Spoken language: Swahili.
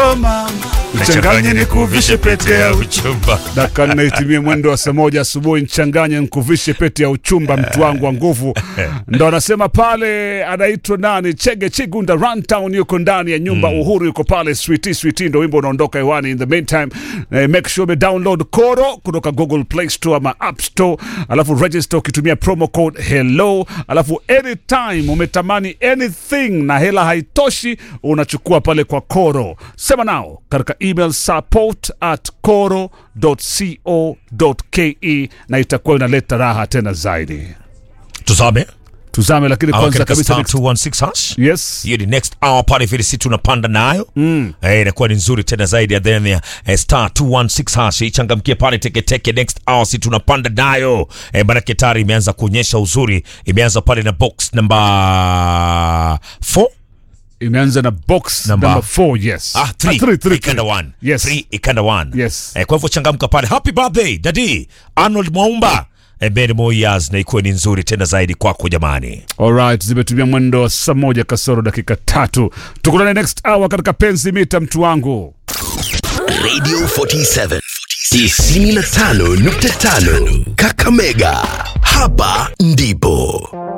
mama mchanganye nikuvishe pete ya uchumba. dakika nne itimie mwendo wa saa moja asubuhi nchanganye nkuvishe pete ya uchumba mtu wangu wa nguvu ndo anasema pale anaitwa nani chege chigunda runtown yuko ndani ya nyumba uhuru yuko pale switi switi ndo wimbo unaondoka hewani in the meantime eh, make sure umedownload koro kutoka google play store ama app store alafu register ukitumia promo code hello alafu anytime umetamani anything na hela haitoshi unachukua pale kwa koro sema nao katika email support at koro.co.ke na itakuwa inaleta raha tena zaidi Tuzame. tuzame lakini Au kwanza katika kabisa star next- 216 hash. yes hiyo ni next hour pale vile si tunapanda nayo mm. eh, inakuwa ni nzuri tena zaidi ya then ya eh, star 216 hash ichangamkie pale teketeke next hour si tunapanda nayo eh, manake tayari imeanza kuonyesha uzuri imeanza pale na box number 4 imeanza na box Number- number 4 yes Ah, three. Ah, three, three, Ikanda three. one. Yes. Three, ikanda one. Yes. Eh, kwa hivyo changamka pale. Happy birthday, Daddy Arnold Mwaumba. Eh, many more years na ikuwe ni nzuri tena zaidi kwako jamani. Alright, zimetumia mwendo wa saa moja kasoro dakika tatu. Tukutane next hour katika penzi mita, mtu wangu. Radio 47 95.5 Kakamega. Hapa ndipo